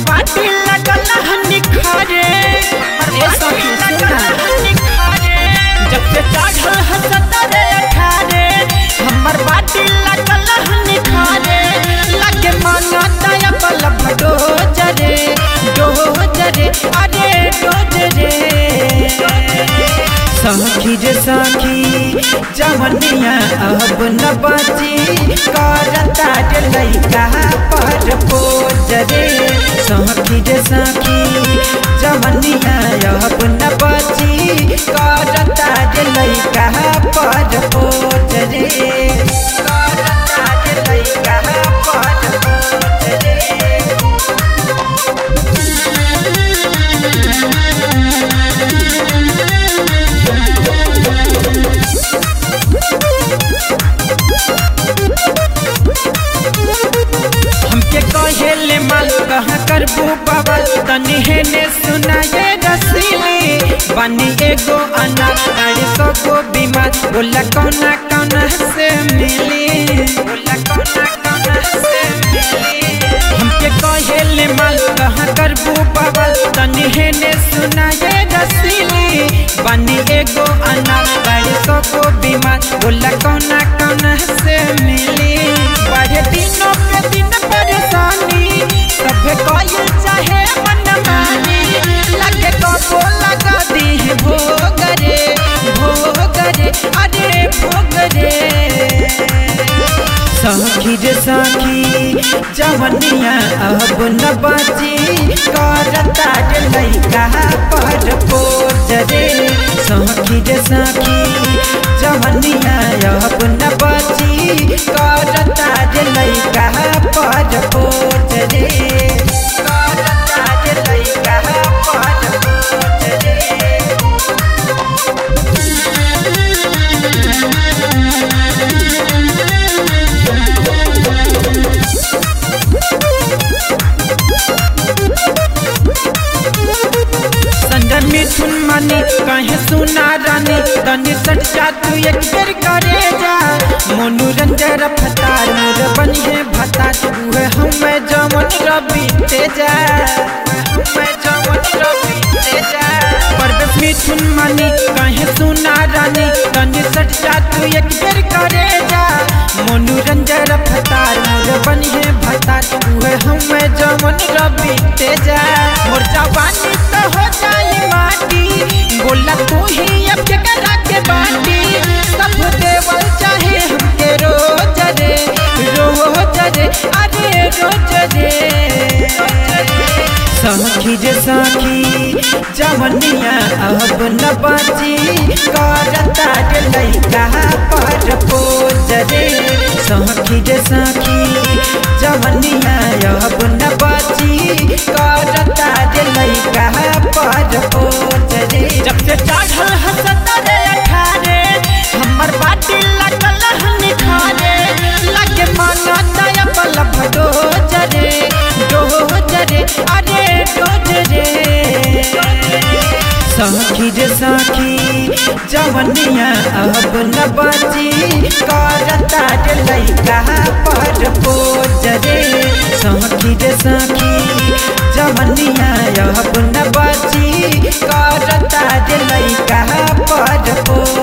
बाटी लगल हनी खारे ए सखी सुना जब से चढ़ल हसतरे अठारे हमर बाटी लगल हनी खारे लगे माना दया बल भडो जरे डो जरे अरे डो जरे सखी रे सखी जवनिया अब न बची करता रे लइका पर पोज रे सखी रे सखी जवनिया अब न बची करता रे लइका पर पोज रे करता रे लइका पर पोज रे हमके कहेले माल कहाँ करबू बाबा तनी हेने सुनाए रसीली बनी एगो अनार तारी सगो बीमार बोला कौना कौना से मिली बोला कौना कौना से मिली हमके कहेले माल कहाँ करबू बाबा तनी हेने सुनाए रसीली बनी एगो अनार तारी सगो बीमार बोला कौना कौना से मिली बढ़े दिनों पे दिन परेशानी सभे कोई चाहे मन मानी लगे कबो लगा दी भोगरे भोगरे अरे भोगरे सखी रे सखी जवनिया अब न बची करता रे लइका पर पोज रे सखी रे सखी जवनिया अब न बची करता रे लइका पर पोज रे करता रे लइका पर पोज रे संजन मिथुन मानी कहे सुना रानी तनी सट जा तू एक बेर करे जा मनोरंजन फतार मोर बनिए भतार उहे हमें जमन रवि तेजा हमें जमन रवि तेजा परवेश मिथुन मानी कहे सुना रानी तनी सट जा तू एक बेर करे जा मनोरंजन फतार मोर बनिए भतार उहे हमें जमन रवि तेजा मोर जवानी तो हो जाई माटी बोला तू ही अब के करा के बाटी सब देवल चाहे हमके रोज रे रोज रे अरे रोज रे सखी रे सखी जवनिया अब न बची करता रे लइका पर पोज रे सखी रे सखी जवनिया अब न बची करता रे लइका पर पोज रे जब से चढ़ल हसता रे अठारे हमर बाटी लगल हनी खारे लगे माना दया बल भडो जरे डो जरे अरे डो जरे सखी रे सखी जवनिया अब न बची करता रे लइका पर पोज रे सखी रे सखी जवनिया अब न बची करता रे लइका पर पोज